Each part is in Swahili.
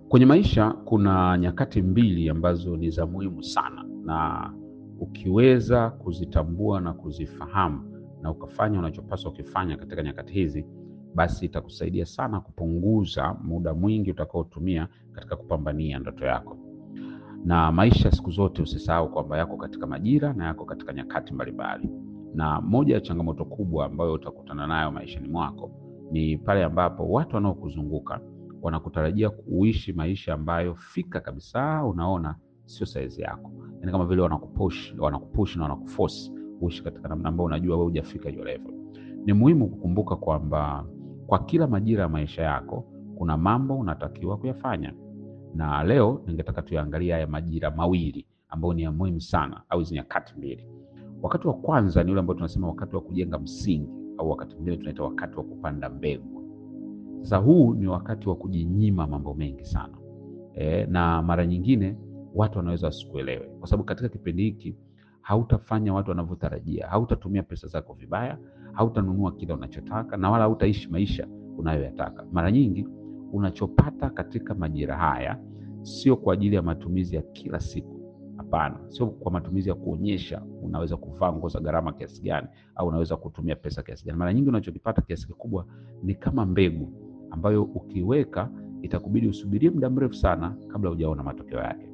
Kwenye maisha kuna nyakati mbili ambazo ni za muhimu sana, na ukiweza kuzitambua na kuzifahamu na ukafanya unachopaswa ukifanya katika nyakati hizi, basi itakusaidia sana kupunguza muda mwingi utakaotumia katika kupambania ndoto yako. Na maisha siku zote usisahau kwamba yako katika majira na yako katika nyakati mbalimbali, na moja ya changamoto kubwa ambayo utakutana nayo maishani mwako ni pale ambapo watu wanaokuzunguka wanakutarajia kuishi maisha ambayo fika kabisa unaona sio saizi yako, yaani kama vile wanakupush wanakupush na wanakuforce uishi katika namna ambayo unajua wewe hujafika hiyo level. Ni muhimu kukumbuka kwamba kwa kila majira ya maisha yako kuna mambo unatakiwa kuyafanya, na leo ningetaka tuyaangalie haya majira mawili ambayo ni ya muhimu sana, au hizi nyakati mbili. Wakati wa kwanza ni ule ambao tunasema wakati wa kujenga msingi, au wakati mwingine tunaita wakati wa kupanda mbegu. Sasa huu ni wakati wa kujinyima mambo mengi sana e, na mara nyingine watu wanaweza wasikuelewe, kwa sababu katika kipindi hiki hautafanya watu wanavyotarajia, hautatumia pesa zako vibaya, hautanunua kile unachotaka na wala hautaishi maisha unayoyataka. Mara nyingi unachopata katika majira haya sio kwa ajili ya matumizi ya kila siku. Hapana, sio kwa matumizi ya kuonyesha unaweza kuvaa nguo za gharama kiasi gani au unaweza kutumia pesa kiasi gani. Mara nyingi unachokipata kiasi kikubwa ni kama mbegu ambayo ukiweka itakubidi usubirie muda mrefu sana kabla hujaona matokeo yake.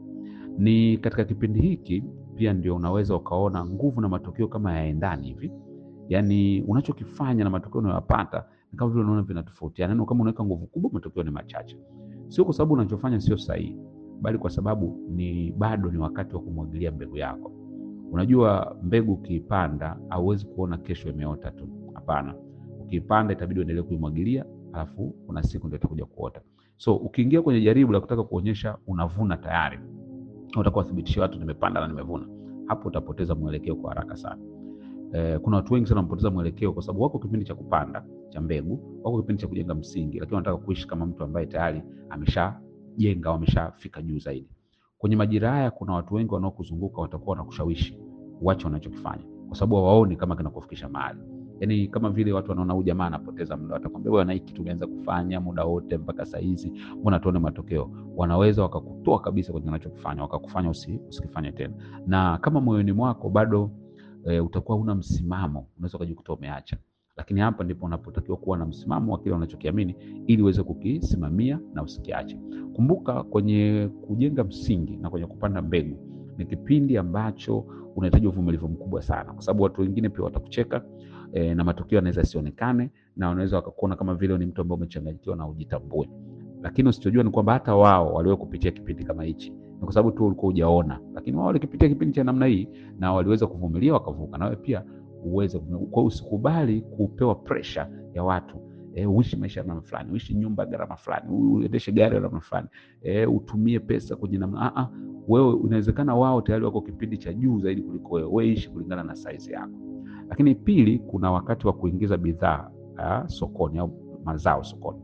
Ni katika kipindi hiki pia ndio unaweza ukaona nguvu na matokeo kama yaendani hivi, yaani unachokifanya na matokeo unayopata ni kama vile unaona vinatofautiana. Yaani kama unaweka nguvu kubwa, matokeo ni machache, sio kwa sababu unachofanya sio sahihi, bali kwa sababu ni bado ni wakati wa kumwagilia mbegu yako. Unajua, mbegu ukiipanda hauwezi kuona kesho imeota tu. Hapana, ukiipanda itabidi uendelee kuimwagilia, alafu kuna siku ndio itakuja kuota. So ukiingia kwenye jaribu la kutaka kuonyesha unavuna tayari, utakuwa wathibitishia watu nimepanda na nimevuna, hapo utapoteza mwelekeo kwa haraka sana. Eh, kuna watu wengi sana wamepoteza mwelekeo kwa sababu wako kipindi cha kupanda cha mbegu, wako kipindi cha kujenga msingi, lakini wanataka kuishi kama mtu ambaye tayari ameshajenga au ameshafika juu zaidi. Kwenye majira haya kuna watu wengi wanaokuzunguka watakuwa wanakushawishi uache wanachokifanya kwa sababu hawaoni kama kinakufikisha mahali. Yaani kama vile watu wanaona huyu jamaa anapoteza muda, watakwambia wewe, na hiki tumeanza kufanya muda wote mpaka saa hizi, mbona tuone matokeo? Wanaweza wakakutoa kabisa kwenye unachokifanya, wakakufanya usi, usikifanye tena, na kama moyoni mwako bado e, utakuwa una msimamo, unaweza ukajikuta umeacha. Lakini hapa ndipo unapotakiwa kuwa na msimamo wa kile unachokiamini ili uweze kukisimamia na usikiache. Kumbuka, kwenye kujenga msingi na kwenye kupanda mbegu ni kipindi ambacho unahitaji uvumilivu mkubwa sana, kwa sababu watu wengine pia watakucheka e, na matokeo yanaweza yasionekane, na wanaweza wakakuona kama vile ni mtu ambaye umechanganyikiwa na ujitambue. Lakini usichojua ni kwamba hata wao waliwahi kupitia kipindi kama hichi, ni kwa sababu tu ulikuwa hujaona, lakini wao walikipitia kipindi cha namna hii na waliweza kuvumilia wakavuka, na wewe pia uweze. Kwa usikubali kupewa pressure ya watu e, uishi maisha ya namna fulani, uishi nyumba gharama fulani, uendeshe gari ya namna fulani, e, utumie pesa kwenye namna a wewe inawezekana wao tayari wako kipindi cha juu zaidi kuliko wewe. Wewe ishi kulingana na size yako. Lakini pili, kuna wakati wa kuingiza bidhaa sokoni au mazao sokoni.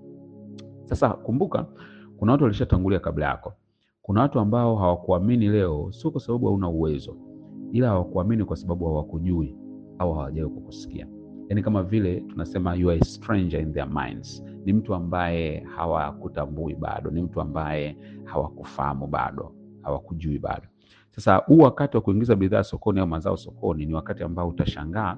Sasa kumbuka, kuna watu walishatangulia kabla yako. Kuna watu ambao hawakuamini leo, sio kwa sababu hauna uwezo, ila hawakuamini kwa sababu hawakujui au hawajawahi kukusikia. Yaani kama vile tunasema you are a stranger in their minds. Ni mtu ambaye hawakutambui bado, ni mtu ambaye hawakufahamu bado hawakujui bado. Sasa huu wakati wa kuingiza bidhaa sokoni au mazao sokoni ni wakati ambao utashangaa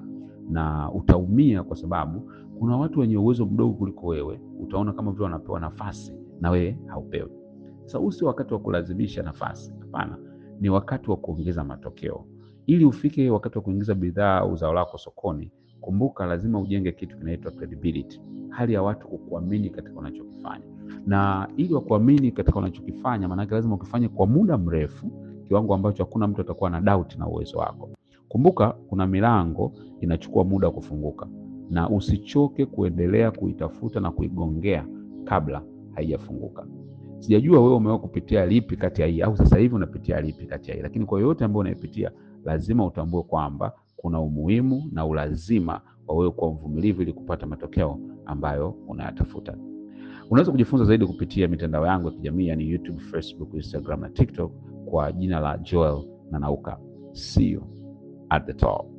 na utaumia, kwa sababu kuna watu wenye uwezo mdogo kuliko wewe, utaona kama vile wanapewa nafasi na wewe haupewi. Sasa huu sio wakati wa kulazimisha nafasi, hapana, ni wakati wa kuongeza matokeo. Ili ufike wakati wa kuingiza bidhaa au zao lako sokoni, kumbuka, lazima ujenge kitu kinaitwa credibility, hali ya watu kukuamini katika unachokifanya na ili wakuamini katika unachokifanya, maanake lazima ukifanye kwa muda mrefu, kiwango ambacho hakuna mtu atakuwa na doubt na uwezo wako. Kumbuka, kuna milango inachukua muda wa kufunguka, na usichoke kuendelea kuitafuta na kuigongea kabla haijafunguka. Sijajua wewe umewahi kupitia lipi kati ya hii, au sasa hivi unapitia lipi kati ya hii, lakini kwa yoyote ambayo unaipitia, lazima utambue kwamba kuna umuhimu na ulazima wa wewe kuwa mvumilivu ili kupata matokeo ambayo unayatafuta. Unaweza kujifunza zaidi kupitia mitandao yangu ya kijamii yani YouTube, Facebook, Instagram na TikTok kwa jina la Joel Nanauka. See you at the top.